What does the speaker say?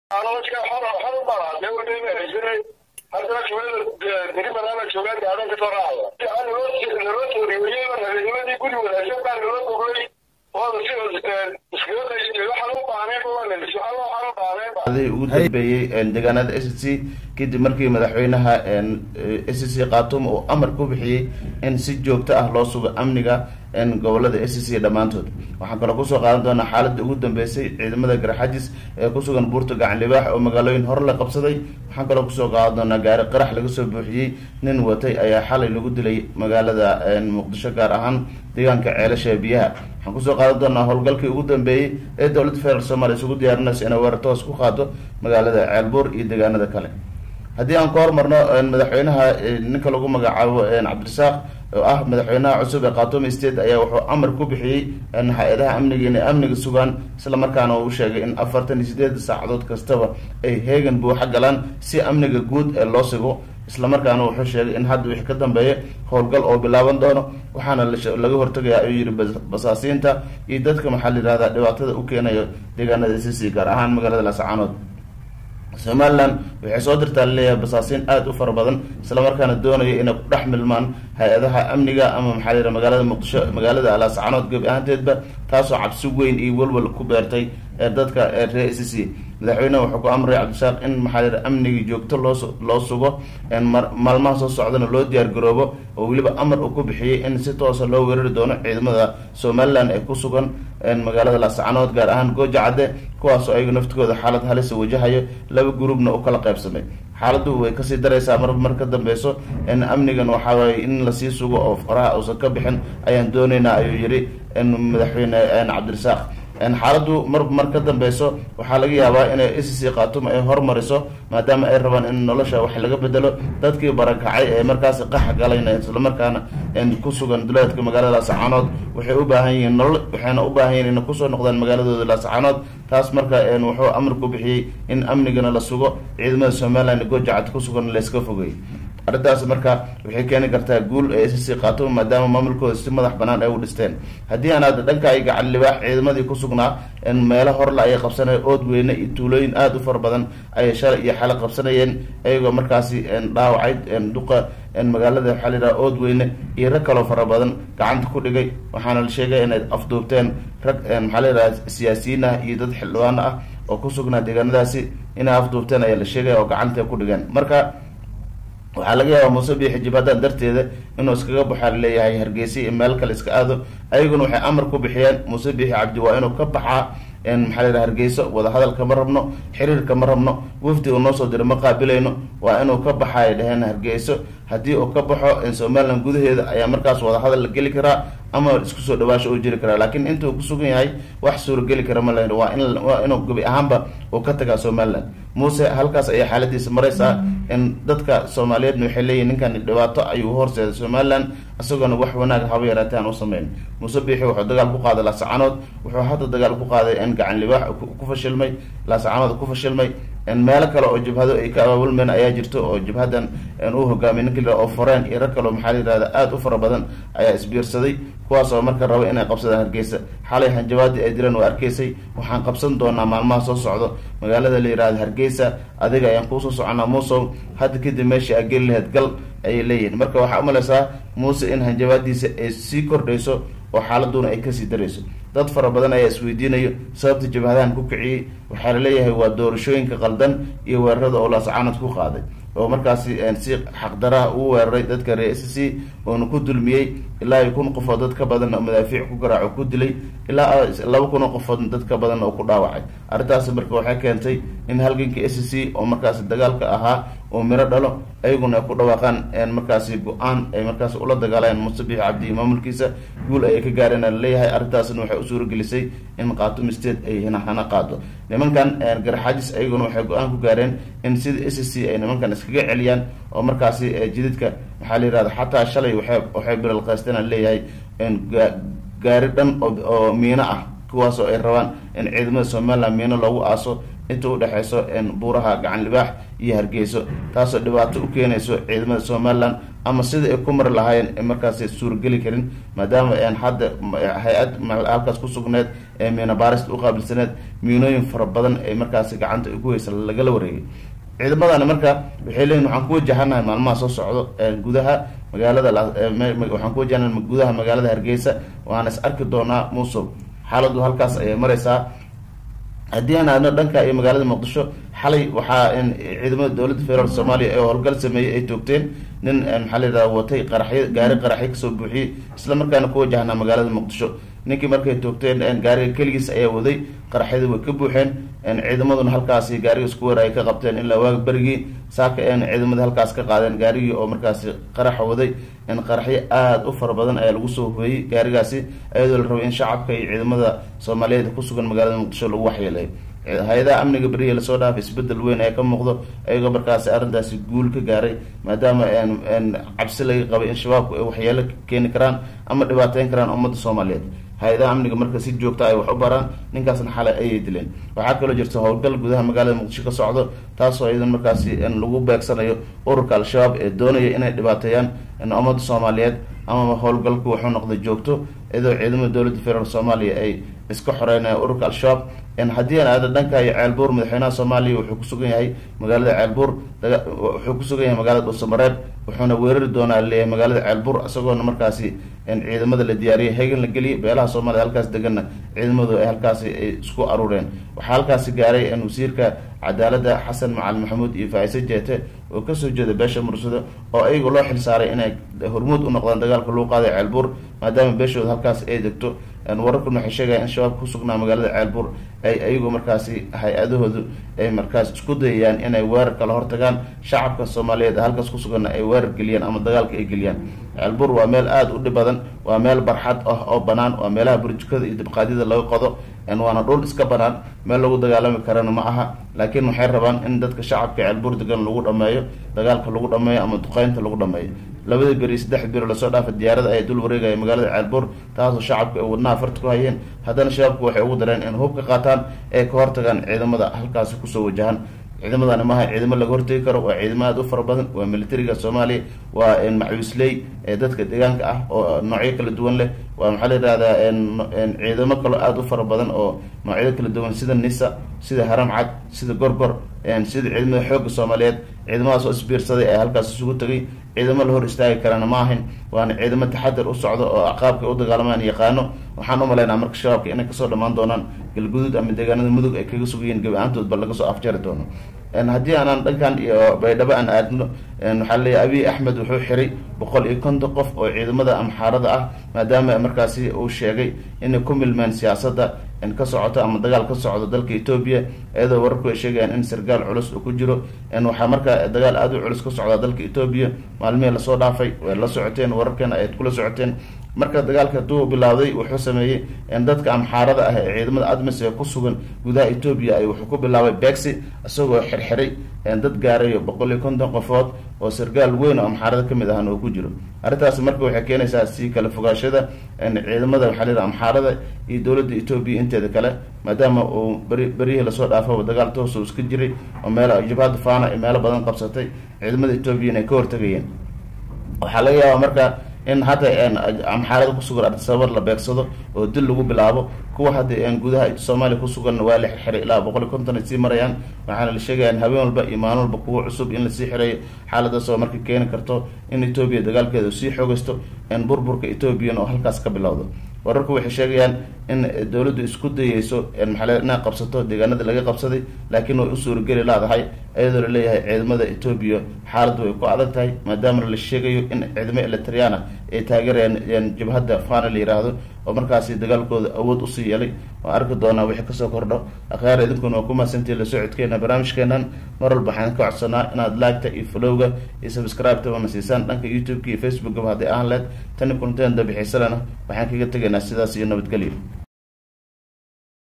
nolosha xor xor u baa dee u dheemaysanay haddana jumlada deri banaana joogaan gaadan ka soo raacaya aan naloo naloo tooriyoyey habeennimadii guri wanaagsan baa naloo boglay waada si iskaga qaysatay waxaan u baahneen waxaan u baahneen ugu dambeeyey deegaanada s c kadib markii madaxweynaha s c khatum uu amar ku bixiyey in si joogto ah loo sugo amniga gobolada s c dhammaantood waxaan kaloo kusoo qaadan doonaa xaaladda ugu dambeysay ciidamada garxajis ee kusugan buurta gacan libaax oo magaalooyin hore la qabsaday waxaan kaloo kusoo qaadan doonaa gaari qarax laga soo buuxiyey nin watay ayaa xalay lagu dilay magaalada muqdisho gaar ahaan deegaanka ceelasha biyaha waxaan kusoo qaadan doonaa howlgalkii ugu dambeeyey ee dowladda federaalk soomaliya isugu diyaarinaysa inay weerar toos ku qaado magaalada ceelbuur iyo deegaanada kale haddii aan ka hormarno madaxweynaha ninka lagu magacaabo cabdirasaaq oo ah madaxweynaha cusub ee khatumi state ayaa wuxuu amar ku bixiyey hay-adaha amniga inay amniga sugaan isla markaana uu sheegay in afartan iyo sideed saacadood kastaba ay heegan buuxa galaan si amniga guud ee loo sigo isla markaana wuxuu sheegay in hadda wixii ka dambeeya howlgal oo bilaaban doono waxaana laga hortagaya ayuu yihi basaasiinta iyo dadka maxaa la yihahda dhibaatada u keenayo deegaanada s c gaar ahaan magaalada laascaanood somalilan waxay soo dirtaa laleeyahay basaasiin aada u fara badan isla markaana doonaya inay ku dhex milmaan hay-adaha amniga ama maxaa la yidhaha magaalada muqdisho magaalada alaascaanood gebi ahaanteedba taasoo cabsi weyn iyo welwel ku beertay ee dadka reer s c madaxweyneha wuxuu ku amray cabdishaaq in maxaa la yidhaha amniga joogto loo loo sugo maalmaha soo socdana loo diyaar garoobo oo weliba amar uu ku bixiyey in si toosa loo weerari doono ciidamada somalilan ee ku sugan magaalada laascaanood gaar ahaan gooja cadde kuwaasoo ayaga naftigooda xaalad halisa wajahayo laba gurubna u kala qaybsamay xaaladdu way kasii daraysaa mar mar ka dambeyso amnigan waxaa waaye in lasii sugo oo faraha uusan ka bixin ayaan dooneynaa ayuu yihi madaxweyne cabdirasaaq xaaladdu mar mar ka dambeyso waxaa laga yaabaa inay s c khatum ay hormariso maadaama ay rabaan in nolosha wax laga bedelo dadkii barakacay ee markaasi qax galayna islamarkaana ku sugan duleedka magaalada laascaanood waxay u baahan yihiin nolol waxayna u baahan yihin inay kusoo noqdaan magaaladooda laascaanood taas marka wuxuu amar ku bixiyey in amnigana la sugo ciidamada somalilan goojacad ku sugan layska fogey arrintaas marka waxay keeni kartaa guul ee s c khatum maadaama maamulkooda si madax banaan ay u dhisteen haddii aan aada dhanka ay gacan libaax ciidamadii ku sugnaa meelo horle ayay qabsanayeen ood weyne iyo tuulooyin aada u fara badan ayay shalay iyo xale qabsanayeen iyagoo markaasi dhaawacay duqa magaalada waxaa la yidhaha ood weyne iyo rag kaloo fara badan gacanta ku dhigay waxaana la sheegay inay afduubteen rag maxaa la yidhaha siyaasiyiin ah iyo dad xildhibaano ah oo ku sugnaa deegaanadaasi inay afduubteen ayaa la sheegaya oo gacanta ku dhigeen marka waxaa laga yaabaa muuse biixi jibhadan darteeda inuu iskaga baxaa laleeyahay hargeysa iyo meel kale iska aado ayaguna waxay amar ku bixiyeen muuse biixi cabdi waa inuu ka baxaa maxaa la yidhaha hargeyso wadahadalka ma rabno xiriirka ma rabno wafdi uu noo soo diro ma qaabilayno waa inuu ka baxa ay dhaheen hargeyso haddii uu ka baxo somalilan gudaheeda ayaa markaas wadahadal la geli karaa ama isku soo dhawaasho uu jiri karaa laakiin inta uu kusugan yahay wax suurageli kara ma lahin waa in waa inuu gebi ahaanba uu ka tagaa somalilan muuse halkaas ayaa xaaladiisa maraysaa in dadka soomaaliyeedna waxay leeyihin ninkan dhibaato ayuu horseeday somalilan isagoona wax wanaag haba yaraatee aan u sameyn muuse biixi wuxuu dagaal ku qaaday laascaanood wuxuu hadda dagaal ku qaaday in gacan libaax ku fashilmay laascaanood ku fashilmay meelo kale oo jabhado ay ka abaabulmeen ayaa jirto oo jabhadan uu hogaamiy ninka la oo foreen iyo rag kaleo maxaa la yihahda aada u fara badan ayaa isbiirsaday kuwaas oo marka raba inay qabsadaan hargeysa xalay hanjabaadii ay direen waa arkeysay waxaan qabsan doonaa maalmaha soo socdo magaalada la yihahda hargeysa adiga ayaan kuusoo soconaa muusow hadda kadib meeshii aa geli laheyd gal ayay leeyihin marka waxaa umaleysaa muuse in hanjabaadiisa ay sii kordhayso oo xaaladuna ay kasii darayso dad fara badan ayaa isweydiinayo sababta jabhadahan ku kiciyey waxaa laleeyahay waa doorashooyinka qaldan iyo weerarada oo laascaanad ku qaaday oo markaasi si xaqdaraha uu weeraray dadka reer s c oona ku dulmiyey ilaa iyo kun qofood dad ka badan oo madaafiic ku garaaco ku dilay ilaa laba kun oo qofood dad ka badan oo ku dhaawacay arrintaasi marka waxay keentay in halganka s c oo markaasi dagaalka ahaa oo miro dhalo ayaguna ay ku dhawaaqaan markaasi go-aan ay markaasi ula dagaalayaan muuse biix cabdi iyo maamulkiisa guul ayay ka gaareen a laleeyahay arrintaasna waxay u suuragelisay in khatum state ay hana qaado nimankan garaxaajis ayaguna waxay go-aan ku gaareen in sida s c ay nimankan iskaga celiyaan oo markaasi jididka maxaa la yihahda xataa shalay waxay waxay bilalqaysteen a leeyahay gaari dhan oo miino ah kuwaasoo ay rabaan in ciidamada somaliland miino loogu aaso inta udhexeyso buuraha gacan libaax iyo hargeyso taasoo dhibaato u keenayso ciidamada somalilan ama sida ay ku mari lahaayeen ee markaasi suurageli karin maadaama hadda hay-ad halkaas ku sugneed ee miina baarista uqaabilsaneed miinooyin fara badan ee markaasi gacanta ku heysa lagala wareegay ciidamadani marka waxay leeyihin waxaan ku wajahanahay maalmaha soo socdo gudaha magaalada waxaan ku wajahanahay gudaha magaalada hargeysa waana is arki doonaa muusow xaaladu halkaas ayay mareysaa haddii aan aadno dhanka iyo magaalada muqdisho xalay waxaa ciidamada dowladda federaalk soomaaliya ee howlgal sameeyey ay toogteen nin maxaa la yidhaha watay qaraxyo gaari qaraxyo kasoo buuxiyey isla markaana ku wajahnaa magaalada muqdisho ninkii markay toogteen gaariga keligiis ayaa waday qaraxyada way ka buuxeen ciidamaduna halkaasi gaariga isku war ay ka qabteen ilaa waaga berigii saaka ciidamada halkaas ka qaadeen gaarigii oo markaasi qaraxa waday qaraxyo aada u fara badan ayaa lagu soo hoeyey gaarigaasi iyadoo la rabay in shacabka iyo ciidamada soomaaliyeed kusugan magaalada muqdisho lagu waxyeelay hay-adaha amniga beriya lasoo dhaafay isbedel weyn ee ka muuqdo ayagoo markaasi arrintaasi guul ka gaaray maadaama cabsi laga qabay in shabaabku ay waxyeelo keeni karaan ama dhibaateyn karaan ummadda soomaaliyeed hay-adaha amniga marka si joogta ay wax u baraan ninkaasna xalay ayay dileen waxaa kaloo jirta howlgal gudaha magaalada muqdisho ka socdo taasoo iyadan markaasi lagu beegsanayo ururka al-shabaab ee doonaya inay dhibaateeyaan ummadda soomaaliyeed ama howlgalku wuxuu noqday joogto iyadoo ciidamada dowladda federaalk soomaaliya ay iska xoreynaya ururka al-shabaab haddii aan aado dhanka iyo ceelbuur madaxweynaha soomaaliya wuxuu kusugan yahay magaalada ceelbuur wuxuu kusugan yahay magaalada dhuusamareeb wuxuuna weerari doonaa leeyahay magaalada ceelbuur isagoona markaasi ciidamada la diyaariyay hegan la geliyay beelaha soomaliya halkaas deganna ciidamadu ay halkaasi ay isku aruureen waxaa halkaasi gaaray wasiirka cadaaladda xasan macalin maxamuud iyo faaiise jeete oo kasoo jeeda beesha mursado oo ayaga loo xilsaaray inay hormuud u noqdaan dagaalka lagu qaaday ceelbuur maadaama beeshooda halkaas ay degto wararkuna waxay sheegaya in shabaab kusugnaa magaalada ceelbuur ay ayagu markaasi hay-adahoodu ay markaas isku dayayaan inay weerar kala hortagaan shacabka soomaaliyeed halkaas kusuganna ay weerar geliyaan ama dagaalka ay geliyaan ceelbuur waa meel aada u dhib badan waa meel barxad ah oo banaan waa meelaha burjukada iyo dibqaadyada laga qodo waana dhul iska banaan meel lagu dagaalami karana ma aha laakiin waxay rabaan in dadka shacabka ceelbuur degan lagu dhameeyo dagaalka lagu dhameeyo ama duqeynta lagu dhameeyo labada beri saddex beri lasoo dhaafa diyaarada ay dul wareegaya magaalada ceelbuur taasoo shacabka ay wadnaha farta ku hayeen haddana shabaabku waxay ugu dareen in hub ka qaataan ee ka hortagaan ciidamada halkaasi kusoo wajahan ciidamadani maaha ciidamo laga hortegi karo waa ciidamo aada u fara badan waa militariga soomaaliya waa macuusley ee dadka deegaanka ah oo noocyo kala duwan leh waa maxaa la yihahdaa ciidamo kaloo aada u fara badan oo noocyado kala duwan sida nisa sida haram cad sida gorgor sida ciidamada xoogga soomaaliyeed ciidamadaas oo isbiirsaday ee halkaas isugu tegay ciidamo la hor istaagi karana ma ahayn waana ciidamo taxadar u socdo oo aqaabka u dagaalamaan yaqaano waxaan umalaynaa marka shabaabka inay kasoo dhamaan doonaan galguduud ama deegaanada mudug ay kaga sugayiin gebi ahaantoodba laga soo afjari doono haddii aanaan dhankan iyo baydhabo aan aadno waxaa leeyahy abiy axmed wuxuu xiray boqol iyo konton qof oo ciidamada amxaarada ah maadaama markaasi uu sheegay inay ku milmeen siyaasadda ka socoto ama dagaal ka socdo dalka etoobiya iyadoo wararku ay sheegayaan in sargaal culus uu ku jiro waxaa markaa dagaal aada u culus ka socdaa dalka etoobiya maalmihii lasoo dhaafay way la socoteen wararkeena ayaad kula socoteen marka dagaalka hadduu bilaawday wuxuu sameeyey dadka amxaarada ah ee ciidamada admis ee ku sugan gudaha etoobiya ay wuxuu ku bilaabay bexi isagoo xirxiray dad gaarayo boqol iyo konton qofood oo sargaal weyn oo amxaarada kamid ahna uu ku jiro arrintaas marka waxay keenaysaa si kala fogaashada ciidamada waxaa la yidhaha amxaarada iyo dowladda etoobiya inteeda kale maadaama uu beri berihii lasoo dhaafaba dagaal toosu iska jiray oo meel jabhadda fana ay meelo badan qabsatay ciidamada etoobiya inay ka hortagayeen waxaa laga yaabaa marka in hadda amxaarada kusugan ardisabar la beegsado oo dil lagu bilaabo kuwa hadda gudaha soomaaliya kusugan waa la xirxiray ilaa boqol iyo konton ay sii marayaan waxaana la sheegaya habeen walba iyo maalin walba kuwa cusub in lasii xireeyo xaaladaas oo marka keeni karto in etoobiya dagaalkeeda sii xoogaysto burburka etoobiyana oo halkaas ka bilowdo wararku waxay sheegayaan in dowladdu isku dayeyso maxaa inay qabsato deegaanada laga qabsaday laakiin way u suurageli laadahay iyadoo laleeyahay ciidamada etoobiya xaaladdu way ku adag tahay maadaama la sheegayo in ciidamo elitriana ay taageerayaan jabhadda fana la yiraahdo oo markaasi dagaalkooda awood usii yeelay oo arki doonaa wixii kasoo kordho akhaar idinkuna waa ku mahadsantihi la socodkeena barnaamijkeenan mar walba waxaan ka codsanaa inaad laagta iyo flowga iyo subscribe-ta wana siisaan dhanka youtube-ka iyo facebookaba hadday ahaan leed tani kunteen dabixiisalena waxaan kaga tegaynaa sidaas iyo nabadgelyo